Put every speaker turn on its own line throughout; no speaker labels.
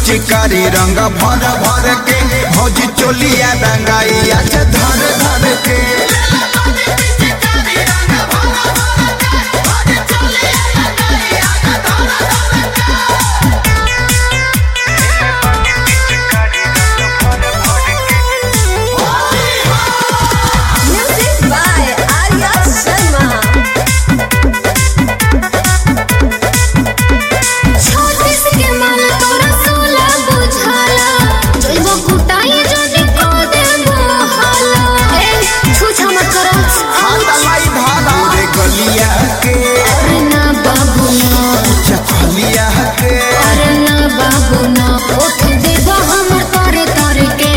पिचकारी रंग भर भर के भौजी चोलिया रंगाइया से धर धर के
Music by Arya Sharma. छत्तीस के मन तोरा सोला बुझाला जइबो कुटाई जने को देबो हाला ए छुछा मत करो
हालाई धारा रे गलिया के
अरे ना बाबू ना
चखलिया के
अरे ना बाबू ना उठ देबो हमर तोरे तोरे के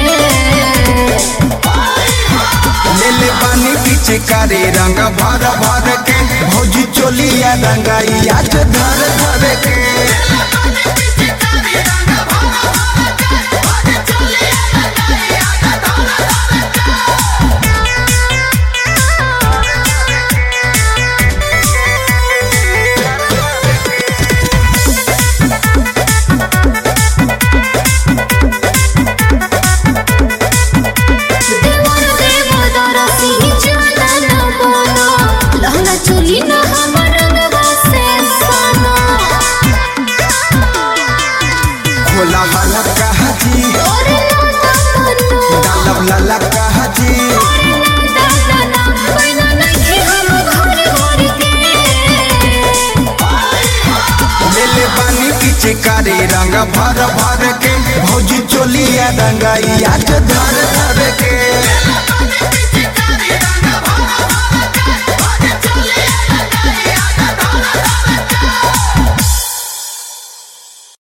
ले ले पानी पिचकारी रंग भर भर के भौजी चोलिया रंगाइया से धर धर के
देवर देव दरसी जाला ना बोलो लहंगा चोली ना हमर रंगवा से सोनो
खोला वाला कहा जी
तोरे ना तमन्नो
डालब लाला कहा जी
दादा ना पैना नहीं हम घर घर के
ले ले पानी पिचकारी रंग भर भर के भौजी चोलिया रंगाइया से धर